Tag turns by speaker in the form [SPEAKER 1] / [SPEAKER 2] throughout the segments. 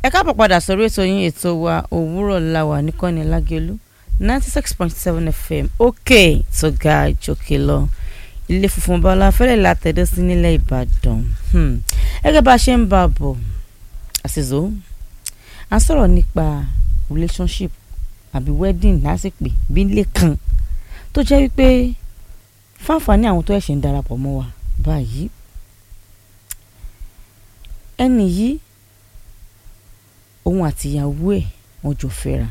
[SPEAKER 1] ẹ káàbọ̀ padà sórí ètò yín ètò wa òwúrọ̀ làwà níkànnì lágẹ̀lú ninety six point seven fm òkè tó ga ìjòkè lọ ilé funfun bọ́lá fẹ́lẹ̀ látẹ̀dọ́ sí nílẹ̀ ìbàdàn gẹ́gẹ́ bá a ṣe ń bá a bọ̀ àṣìṣó à ń sọ̀rọ̀ nípa relationship àbí wedding lásìpè bí ilé kan tó jẹ́ wípé fáǹfààní àwọn tó ẹ̀ṣẹ̀ ń darapọ̀ mọ́ wa báyìí ẹnì yìí òun àtìyàwó ẹ̀ wọ́n jọ fẹ́ra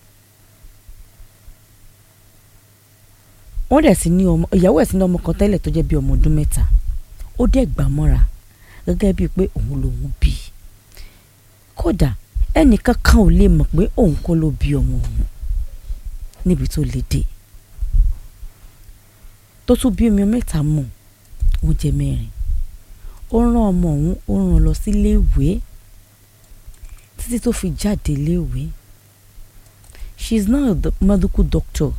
[SPEAKER 1] wọ́n dẹ̀ ti ní ọmọ ìyàwó ẹ̀ ti ní ọmọ kan tẹ́lẹ̀ tó jẹ́ bí ọmọ ọdún mẹ́ta ó dẹ̀ gbà mọ́ra gẹ́gẹ́ bíi pé òun lòun bí i kódà ẹnìkan kan ò lè mọ̀ pé òun kọ́ ló bí ọmọ òun níbi tó lè dé tó tún bí omi mẹ́ta mọ̀ ó jẹ́ mẹ́rin ó rán ọmọ òun ó rán lọ sílé ìwé títí tó fi jáde léèwé she is now a medical doctor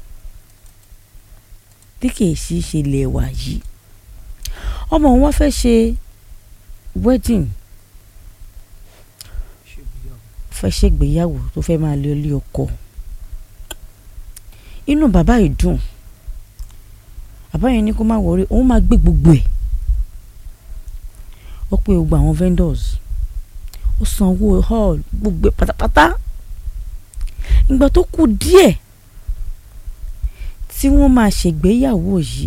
[SPEAKER 1] tí kìí ṣe ṣe lè wà yìí ọmọ òun wá fẹ́ ṣe wedding fẹ́ ṣègbéyàwó tó fẹ́ máa lé ilé ọkọ inú bàbá yìí dùn bàbá yẹn ní kó má wọrí òun máa gbé gbogbo ẹ̀ ó pé gbogbo àwọn vendors ó sanwó hall gbogbo pátápátá ìgbà tó kù díẹ̀ tí wọ́n máa ṣègbéyàwó yìí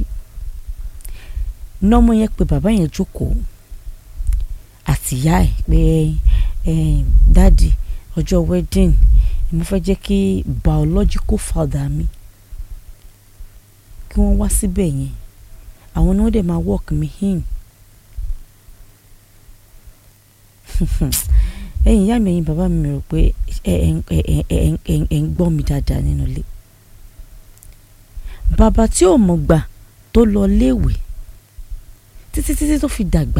[SPEAKER 1] nọ́mọ yẹn pé bàbá yẹn jókòó àtìyá ẹ̀ pé dáàdì ọjọ́ wedding mo fẹ́ jẹ́ kí biological father mi kí wọ́n wá síbẹ̀ yẹn àwọn ni wọ́n dẹ̀ máa work me in ẹ̀yin ìyá mi ẹ̀yin bàbá mi rò pé ẹ ń gbọ́ mi dáadáa nínú ilé bàbá tí ò mọ̀ gbà tó lọ léèwé títí títí tó fi dàgbà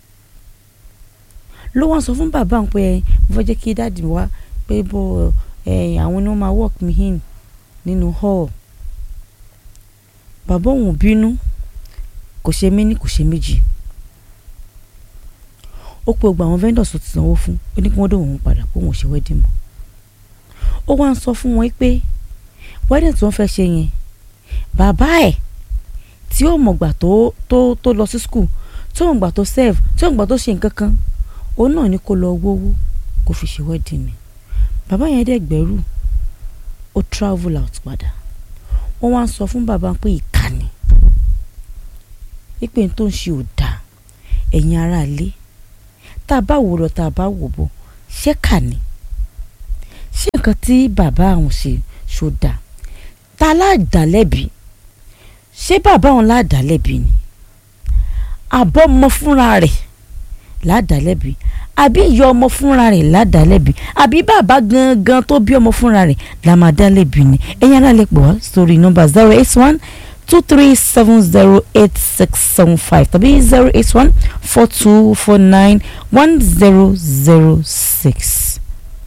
[SPEAKER 1] ló wá sọ fún bàbá òun pé mo fẹ́ jẹ́ kí dáàdì wá pé bó àwọn ni wọ́n máa work me in nínú hall bàbá òun bínú kò ṣe méní kò ṣe méjì ó pe gbogbo àwọn vendors tó ti sanwó fún ó ní kí wọ́n dóhùn òun padà pé òun ò ṣe wedding mọ́ ó wá ń sọ fún wọn pé wedding tí wọ́n fẹ́ ṣe yẹn bàbá ẹ̀ tí ó mọ̀gbà tó tó tó lọ sí school tí ó mọ̀gbà tó serve tí ó mọ̀gbà tó ṣe nǹkan kan òun náà ní kó lọ wówó kó fi ṣe wedding ni bàbá yẹn dẹ̀ gbẹ́rù ó travel out padà wọ́n wá ń sọ fún bàbá pé ìkànnì pípé tó ń ṣe ò dáa ẹ̀yin ará ilé tá a bá wò lọ tá a bá wò bọ̀ ṣé kà ní ṣé nǹkan tí bàbá àwọn ṣe ṣó dáa ta láàdálẹ́bi ṣé bàbá òun láàdálẹ́bi ni àbọ̀ ọmọ fúnra rẹ̀ láàdálẹ́bi àbí ìyá ọmọ fúnra rẹ̀ láàdálẹ́bi àbí bàbá gangan tó bí ọmọ fúnra rẹ̀ làmàdálẹ́bi ni ẹ̀yin alálẹ́ pọ̀ wá sórí nọ́mbà zero eight one two three seven zero eight six seven five tàbí zero eight one four two four nine one zero zero six.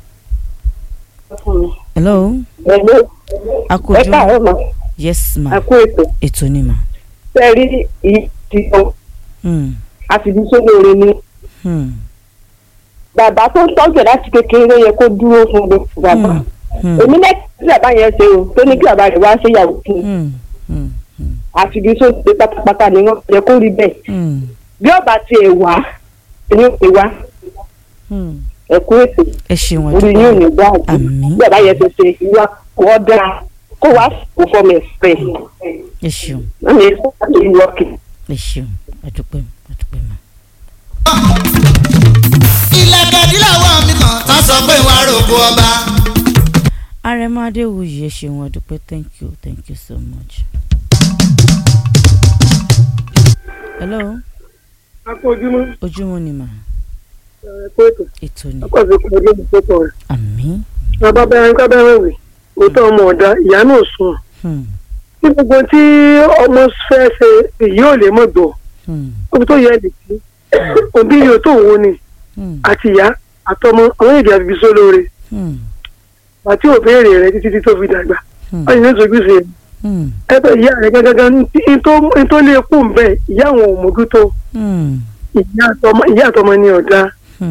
[SPEAKER 1] hello.
[SPEAKER 2] hello.
[SPEAKER 1] akojú
[SPEAKER 2] ẹ káàárọ̀ ma.
[SPEAKER 1] yes ma
[SPEAKER 2] a kú ètò.
[SPEAKER 1] ètò ni ma.
[SPEAKER 2] sẹ́ẹ̀rí ìyí ti sọ
[SPEAKER 1] Hmm.
[SPEAKER 2] àfìdí sólóore ni.
[SPEAKER 1] Hmm.
[SPEAKER 2] bàbá tó ń tọ́jú ẹ̀ láti kékeré ló yẹ kó dúró fún gbogbo bàbá.
[SPEAKER 1] Hmm. Hmm.
[SPEAKER 2] èmi náà tí bàbá yẹn ṣe o tó ní kí bàbá rẹ̀ wá ṣèyàwó fún un.
[SPEAKER 1] Hmm. Hmm. Hmm.
[SPEAKER 2] àfìdí sólóore pátápátá ni wọ́n yẹ kó rí bẹ́ẹ̀.
[SPEAKER 1] Hmm.
[SPEAKER 2] bí ọba tiẹ̀ wá èmi ò pè wá
[SPEAKER 1] Hmm.
[SPEAKER 2] ẹ kú ètò
[SPEAKER 1] ẹ ṣeun
[SPEAKER 2] orí yóò ní
[SPEAKER 1] àdúgbò
[SPEAKER 2] gbà àjù.
[SPEAKER 1] Àmín.
[SPEAKER 2] bí bàbá yẹn ṣe ṣe ìwà kọ́ dáa kó wá kó fọmọ ẹ̀ fẹ́.
[SPEAKER 1] ẹ ṣeun
[SPEAKER 2] wọ́n ní kó wá lórí wọ́ọ̀kì.
[SPEAKER 1] ẹ ṣeun àdúpẹ́ àdúpẹ́ ma.
[SPEAKER 3] ilẹ̀kẹ̀dílẹ̀ wà mí kan tán sọ pé wàá rògbò ọba.
[SPEAKER 1] Arẹ̀mọ Adéwuyì ẹ ṣeun àdúpẹ́ thank you thank you so much. hello
[SPEAKER 4] akójúmọ́
[SPEAKER 1] ojúmọ́ ni mà
[SPEAKER 4] ẹ̀kọ́ ètò
[SPEAKER 1] ètò ni
[SPEAKER 4] ọkọ̀ sí kò lóbi tó pọ̀ rẹ̀.
[SPEAKER 1] àmín.
[SPEAKER 4] bàbá bẹ́rẹ̀ ká bẹ́rẹ̀ wì òótọ́ ọmọ ọ̀dà ìyá náà sùn.
[SPEAKER 1] Hmm.
[SPEAKER 4] ní gbogbo tí ọmọ fẹ́ ṣe èyí ò lè mọ̀ gbọ́
[SPEAKER 1] Hmm.
[SPEAKER 4] òbí tó yẹ lè sí òbí yóò tó wo ni
[SPEAKER 1] Hmm.
[SPEAKER 4] àti ìyá àtọmọ àwọn èdè àbíbí sólóore
[SPEAKER 1] Hmm.
[SPEAKER 4] àti òbéèrè rẹ títí tí tó fi dàgbà
[SPEAKER 1] Hmm.
[SPEAKER 4] wọ́n yìí ní sojú sí
[SPEAKER 1] Hmm.
[SPEAKER 4] ẹgbẹ́ ìyá rẹ gángan ní tó lè kú ń bẹ́ẹ̀ ìyá àwọn ò mójútó
[SPEAKER 1] Hmm.
[SPEAKER 4] ìyá àtọmọ ìyá àtọmọ ni ọ̀dà
[SPEAKER 1] Hmm.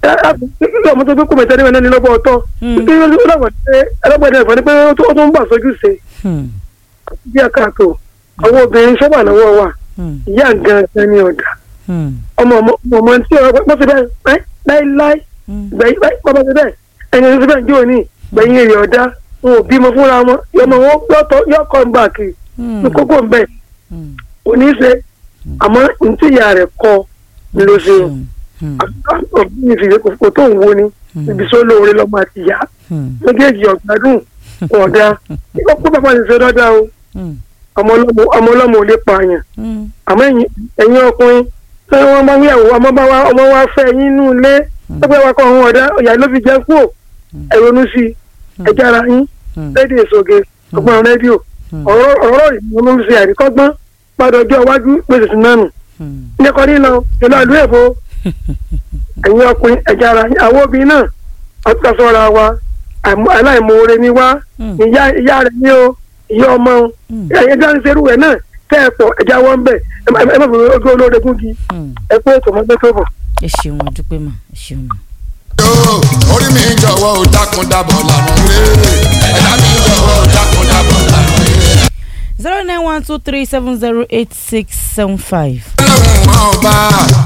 [SPEAKER 4] ẹ ọmọ tó gbé kó mẹ́tẹ́ níbẹ̀ náà ní lọ́gbọ̀ ọ̀tọ̀
[SPEAKER 1] Hmm.
[SPEAKER 4] nítorí ó dàgbà pé ẹlẹ́gbẹ̀dẹ̀ ẹ̀fọ́ ni pé ó tó- ó tún ń bà sójú ṣe
[SPEAKER 1] Hmm.
[SPEAKER 4] bí àkàtò àwọn obìnrin sábà lọ́wọ́ wà
[SPEAKER 1] Hmm.
[SPEAKER 4] ìyá gangan ní ọ̀dà
[SPEAKER 1] Hmm.
[SPEAKER 4] ọmọ ọmọ ọmọ tí ọ̀rọ̀ pẹ́ fi bẹ́ẹ̀ ẹ́ láíláí
[SPEAKER 1] Hmm.
[SPEAKER 4] gbẹ̀yìn báyìí bàbá ti bẹ́ẹ̀ ẹni tó ti bẹ́ẹ̀ jó ní gbẹ̀yìn èrè ọ̀dá wọn ò bímọ fúnra wọn yọmọ wọn yọtọ yọkọ ń bà kiri
[SPEAKER 1] Hmm.
[SPEAKER 4] ní kókó ń bẹ̀
[SPEAKER 1] Hmm.
[SPEAKER 4] òní ṣe àmọ́ ntí ìyá rẹ̀ kọ ló ṣe o
[SPEAKER 1] Hmm.
[SPEAKER 4] òbí mi fi kò tó ń wo ni
[SPEAKER 1] Hmm.
[SPEAKER 4] ibi sọ lóore lọ́mọ àti ìyá
[SPEAKER 1] Hmm.
[SPEAKER 4] méjèèjì ọ̀gbádùn ọ̀dà ó pé bàbá mi ṣe dáadáa o
[SPEAKER 1] Hmm.
[SPEAKER 4] ọmọ ọlọ́mọ ọmọ ọlọ́mọ ò lè pààyàn
[SPEAKER 1] Hmm.
[SPEAKER 4] àmọ́ ẹ̀yin ẹ̀yin ọkùnrin tí wọ́n bá wíyàwó ọmọ bá wa ọmọ wa fẹ́ yín inú ilé ẹgbẹ́ wa kọ́ ọ̀hún ọ̀dá ọ̀yà ló fi jẹ́ kú ẹ ronú sí i ẹ jára yín
[SPEAKER 1] Hmm.
[SPEAKER 4] rédíò ìṣòge ọgbọ́n rédíò
[SPEAKER 1] Hmm.
[SPEAKER 4] ọ̀rọ̀ ọ̀rọ̀ ìmọ̀ ló ń ṣe àríkọ́gbọ́n padà ọjọ́ iwájú gbèsè sí nánu
[SPEAKER 1] Hmm.
[SPEAKER 4] nípa nílọ ìlú àlú èbó ẹ̀yin ọkùnrin ẹ jára yín àwọn obìnrin náà àtúntàsọ́ra wa àmọ́- aláìmoore ni wá
[SPEAKER 1] Hmm.
[SPEAKER 4] ìyá ìyá rẹ̀ ní o ìyá ọmọ o
[SPEAKER 1] Hmm.
[SPEAKER 4] ẹ̀yin jáde serú ẹ̀ náà tẹ́ ẹ pọ̀ ẹja wọ́n bẹ̀ ẹ má ẹ má fi ojú olóore gúngi
[SPEAKER 1] Hmm.
[SPEAKER 4] ẹ pé ètò ọmọdé tó bọ̀.
[SPEAKER 1] ẹ ṣeun àdúpẹ́ mà ẹ ṣeun mà.
[SPEAKER 3] yóò orí mi jọ̀wọ́ ò dákun dábọ̀ lànà rẹ̀ ẹ̀dá mi jọ̀wọ́ ò dákun dábọ̀ lànà rẹ̀.
[SPEAKER 1] zero nine one two three seven zero eight six seven five.
[SPEAKER 3] ọlọ́run ọba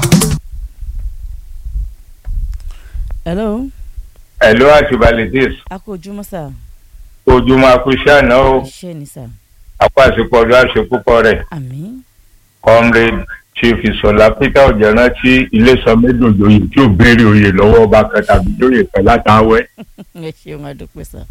[SPEAKER 1] hello
[SPEAKER 5] ẹ̀lú àti validis
[SPEAKER 1] a kò ojúmọ́ sà
[SPEAKER 5] ojúmọ́ akúṣẹ́ àná ó
[SPEAKER 1] iṣẹ́ ni sà
[SPEAKER 5] apá àsìkò ọdún àṣepúpọ̀ rẹ̀
[SPEAKER 1] àmín
[SPEAKER 5] comrade chief ìsọ̀lá peter ọ̀jẹ̀rántí ilésanmẹ́dòdòyè tí ò béèrè oyè lọ́wọ́ ọba kan tàbí lóye pẹ̀ látàwẹ́.
[SPEAKER 1] ẹ ṣeun àdúpẹ́ sà.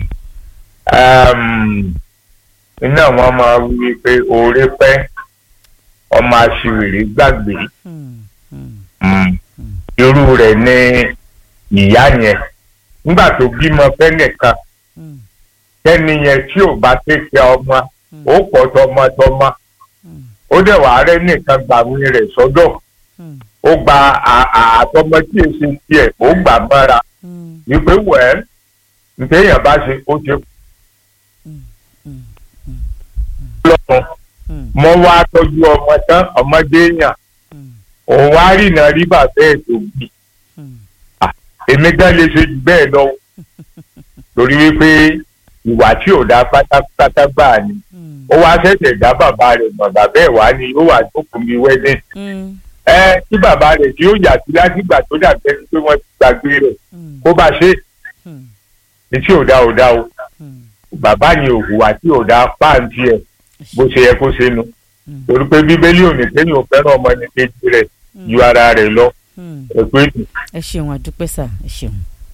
[SPEAKER 5] iná wọn máa wí pé oore pẹ́ ọmọ aṣiwèrè gbàgbé
[SPEAKER 1] Hmm. Hmm.
[SPEAKER 5] Mm. irú rẹ̀ ní ìyá yẹn nígbà tó bímọ fẹ́nìkan
[SPEAKER 1] Hmm.
[SPEAKER 5] kẹ́ni yẹn tí ò bá tẹ̀sẹ̀ ọmọ
[SPEAKER 1] Hmm.
[SPEAKER 5] ó pọ̀ tọmọtọmọ
[SPEAKER 1] Hmm.
[SPEAKER 5] ó dẹ̀ wàá rẹ́ nìkan gbàwé rẹ̀ sọ́dọ̀
[SPEAKER 1] Hmm.
[SPEAKER 5] ó gba à- à- àtọmọ tí èsì tiẹ̀ ó gbà mọ́ra
[SPEAKER 1] Hmm.
[SPEAKER 5] wípé wẹ́ẹ́ ntẹ̀yìn bá ṣe ó ti
[SPEAKER 1] Hmm. Hmm.
[SPEAKER 5] lọ́rùn
[SPEAKER 1] Hmm.
[SPEAKER 5] mọ́ wá tọ́jú ọmọ tán ọmọdé yàn
[SPEAKER 1] Hmm.
[SPEAKER 5] òun wá rìnà rí bàbá ẹ̀ tó bí
[SPEAKER 1] Hmm.
[SPEAKER 5] èmi gan lè ṣe jù bẹ́ẹ̀ lọ torí wípé ìwà tí ò dá pátápátá gbà ni
[SPEAKER 1] Hmm.
[SPEAKER 5] ó wá ṣẹ̀ṣẹ̀ dá bàbá rẹ̀ mọ̀ bàbá ẹ̀ wá ni ó wà jókòó mi wedding
[SPEAKER 1] Hmm.
[SPEAKER 5] ẹ tí bàbá rẹ̀ tí ó yà sí látìgbà tó dàbẹ́ ni pé wọ́n ti gbàgbé rẹ̀
[SPEAKER 1] Hmm.
[SPEAKER 5] kó bá ṣe
[SPEAKER 1] Hmm.
[SPEAKER 5] ní tí ò dá ò dá o
[SPEAKER 1] Hmm.
[SPEAKER 5] bàbá yẹn ò hùwà tí ò dá páàntì ẹ̀ bó ṣe yẹ kó ṣe nu
[SPEAKER 1] Hmm.
[SPEAKER 5] torí pé bíbélì ò ní kéèyàn ò fẹ́ràn ọmọ ní kejì rẹ̀ ju ara rẹ̀ lọ
[SPEAKER 1] Hmm.
[SPEAKER 5] ẹ̀pẹ́ nù.
[SPEAKER 1] ẹ ṣeun àdúpẹ́ sà ẹ ṣeun.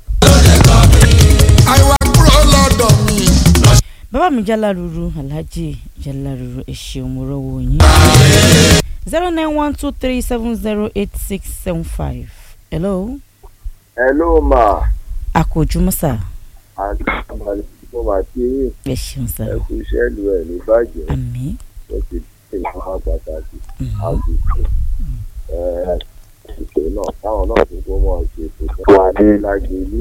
[SPEAKER 3] àìwá kúrò lọ́dọ̀ mi.
[SPEAKER 1] bàbá mi jáláruru alhaji jáláruru ẹ ṣeun mo rọwọ yín. zero nine one two three seven zero eight six seven five. hello
[SPEAKER 6] hello ma
[SPEAKER 1] a kò ojúmọ́ sà
[SPEAKER 6] àti àmàlẹ́ mo mà kí yín
[SPEAKER 1] ẹ ṣeun sà
[SPEAKER 6] ẹ kú iṣẹ́ lu ẹ̀ ní bàjẹ́
[SPEAKER 1] àmín.
[SPEAKER 6] ó ti ṣe ìwọ̀n pàtàkì
[SPEAKER 1] Mhm.
[SPEAKER 6] àbùkù ètò náà táwọn náà tó kó mọ̀ ṣe ètò fún wa ní lágbèlú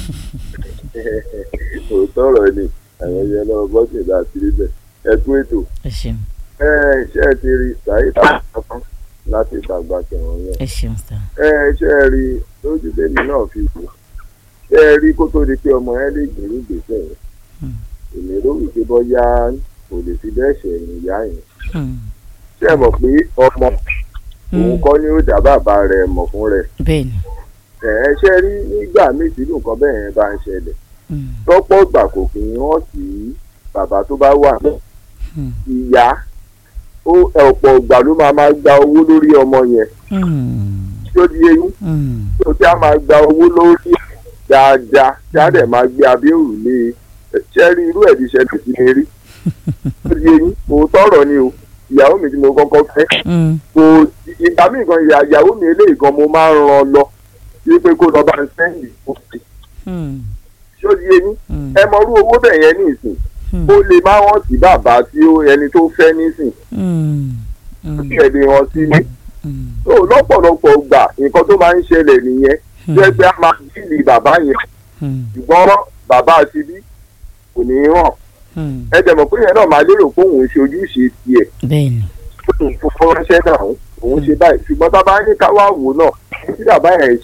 [SPEAKER 6] òótọ́ ọ̀rọ̀ ni àwọn ẹyẹ náà bọ́sẹ̀ láti rí bẹ́ẹ̀ ẹ kú ètò
[SPEAKER 1] ẹ ṣeun
[SPEAKER 6] ẹ ṣe ti rí sàyídà kankan láti ṣàgbà kẹwọn yẹn
[SPEAKER 1] ẹ ṣeun sà.
[SPEAKER 6] ẹ ṣe rí lójú tèmi náà fi wò ṣe rí kó tó di pé ọmọ ẹ lè gbèrú gbèsè yẹn
[SPEAKER 1] Hmm.
[SPEAKER 6] èmi ló wí pé bọ́yá kò lè fi bẹ́ẹ̀ ṣẹ̀yìn ìyá yẹn
[SPEAKER 1] Hmm.
[SPEAKER 6] ṣé ẹ mọ̀ pé ọmọ òun
[SPEAKER 1] Hmm.
[SPEAKER 6] kọ́ ni ó dá bàbá rẹ̀ mọ̀ fún rẹ̀
[SPEAKER 1] bẹ́ẹ̀ni.
[SPEAKER 6] ẹ̀ ẹ́ ṣe rí nígbà míì tí nǹkan bẹ́ẹ̀ yẹn bá ń ṣẹlẹ̀
[SPEAKER 1] Hmm.
[SPEAKER 6] lọ́pọ̀ ìgbà kò kì í hàn sí bàbá tó bá wà náà
[SPEAKER 1] Hmm.
[SPEAKER 6] ìyá ó ọ̀pọ̀ ìgbà ló máa máa gba owó lórí ọmọ yẹn
[SPEAKER 1] Hmm.
[SPEAKER 6] tí ó di eyín
[SPEAKER 1] Hmm.
[SPEAKER 6] tó tí a máa gba owó lórí ẹ̀ dáadáa tí a dẹ̀ máa gbé abẹ́ òrùlé ṣẹ́rí irú ẹ̀ ti ṣẹlẹ̀ sí mi rí tó di eyín òótọ́ ọ̀rọ̀ ni o ìyàwó mi tí mo kọ́kọ́ fẹ́
[SPEAKER 1] Hmm.
[SPEAKER 6] kò ìgbà míì gan ìyá ìyàwó mi eléyìí gan mo máa ń ran lọ wípé kó lọ bá ń sẹ́yìn kó fi
[SPEAKER 1] Hmm.
[SPEAKER 6] ṣó di eyín
[SPEAKER 1] Hmm.
[SPEAKER 6] ẹ mọrú owó bẹ̀ yẹn ní ìsìn
[SPEAKER 1] Hmm.
[SPEAKER 6] ó lè má hàn sí bàbá tí ó ẹni tó fẹ́ nísìn
[SPEAKER 1] Hmm. Hmm.
[SPEAKER 6] kí ẹ lè hàn sí ní.
[SPEAKER 1] Hmm.
[SPEAKER 6] tó lọ́pọ̀lọpọ̀ gbà nǹkan tó máa ń ṣẹlẹ̀ nìyẹn jẹ́ pé a máa bíìlì bàbá yẹn
[SPEAKER 1] Hmm.
[SPEAKER 6] ṣùgbọ́n bàbá ti bí kò ní í hàn
[SPEAKER 1] Hmm.
[SPEAKER 6] ẹ dẹ̀ mọ̀ pé yẹn náà máa lérò pé òun ṣe ojúṣe tiẹ̀
[SPEAKER 1] bẹ́ẹ̀ni.
[SPEAKER 6] òun fún ránṣẹ́ náà òun ṣe báyìí ṣùgbọ́n tá a bá ní ká wá wò náà tí bàbá yẹn ṣe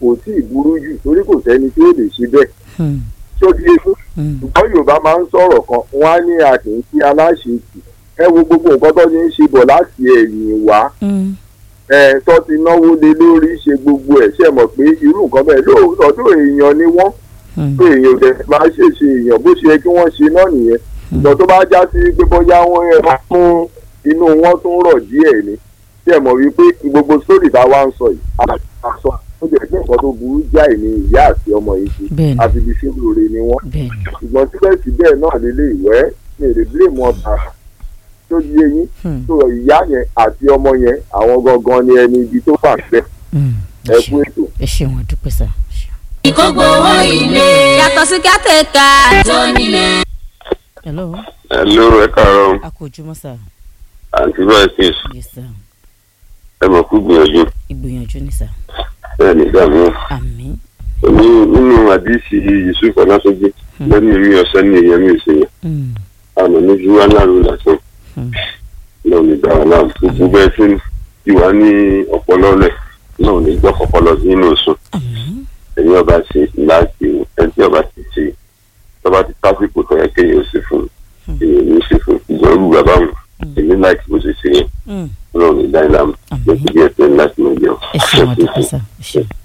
[SPEAKER 6] kò tí ì burú jù torí kò sẹ́ni tí ó lè ṣe bẹ́ẹ̀
[SPEAKER 1] Hmm.
[SPEAKER 6] tó di ewu
[SPEAKER 1] Hmm.
[SPEAKER 6] ṣùgbọ́n yorùbá máa ń sọ̀rọ̀ kan wọ́n á ní àkínkí aláṣetì ẹ wo gbogbo nǹkan tó ti ń ṣe bọ̀ láti ẹ̀yìn wá
[SPEAKER 1] Hmm.
[SPEAKER 6] ẹ tó ti náwó lé lórí ṣe gbogbo ẹ̀ ṣe mọ̀ pé irú nǹkan bẹ́ẹ̀ lóòótọ́ tó èèyàn ni wọ́n
[SPEAKER 1] Hmm.
[SPEAKER 6] tó èèyàn dẹ̀ máa ṣèṣe èèyàn bó ṣe yẹ kí wọ́n ṣe náà nìyẹn ìgbà tó bá já sí pé bóyá wọ́n yẹ wọ́n fún inú wọn tún rọ̀ díẹ̀ ni ṣe mọ̀ wípé gbogbo sórí tá a wá ń sọ yìí àṣọ ó jẹ́ pé nǹkan tó burú jáì ni ìyá àti ọmọ yìí ṣe
[SPEAKER 1] Bẹ́ẹ̀ni.
[SPEAKER 6] àti ibi ṣé lóore ni wọ́n
[SPEAKER 1] bẹ́ẹ̀ni
[SPEAKER 6] ṣùgbọ́n síbẹ̀síbẹ̀ náà lélẹ̀ ìwẹ́ ní èrè bílẹ̀mù ọ̀tà tó di eyín
[SPEAKER 1] Hmm.
[SPEAKER 6] tó ìyá yẹn àti ọmọ yẹn àwọn gangan ni ẹni ibi tó fà fẹ́
[SPEAKER 1] Hmm.
[SPEAKER 6] ẹ
[SPEAKER 1] ẹ
[SPEAKER 6] kú
[SPEAKER 1] ṣeun
[SPEAKER 6] ètò.
[SPEAKER 1] ẹ ṣeun àdúpẹ́ sá.
[SPEAKER 7] ìkógbówó ilé yàtọ̀ sí kátẹ́ka tó nílé.
[SPEAKER 1] hello
[SPEAKER 8] Hello, ẹ káàárọ̀
[SPEAKER 1] a kò ojúmọ́ sá
[SPEAKER 8] àǹtí Vices
[SPEAKER 1] yes sá
[SPEAKER 8] ẹ mọ̀ kú gbìyànjú
[SPEAKER 1] ìgbìyànjú ni sá
[SPEAKER 8] bẹ́ẹ̀ ní ìdààmú.
[SPEAKER 1] àmín
[SPEAKER 8] Èmi nínú àdìsí Yusuf Ọlásọ́jí lẹ́nu èmi ọ̀sẹ́ ní èèyàn mi ò ṣe yẹn.
[SPEAKER 1] Hmm.
[SPEAKER 8] Àmọ́ ní ju wá láàrú lásán.
[SPEAKER 1] Hmm.
[SPEAKER 8] Náà ní gbàrà náà gbogbo bẹ́ẹ̀ tí tí wàá ní ọpọlọ rẹ̀ náà ní gbọ́ ọpọlọ sí inú sùn.
[SPEAKER 1] àmín
[SPEAKER 8] Ẹni ọba ṣe láti ẹni tí ọba ti ṣe tọ́ba ti tásìkò tó yẹ kéèyàn ó ṣe fún èèyàn ní ṣe fún ìgbọ́n rú bàbá wọn. Èmi láìkí bó ṣe ṣe yẹn.
[SPEAKER 1] Hmm.
[SPEAKER 8] Náà ní dáìlámù.
[SPEAKER 1] Àmín.
[SPEAKER 8] Lọ́sibí ẹ̀sẹ̀ ńlá tí mo jẹun.
[SPEAKER 1] ẹ ṣeun àdúpẹ́ sá ẹ ṣeun.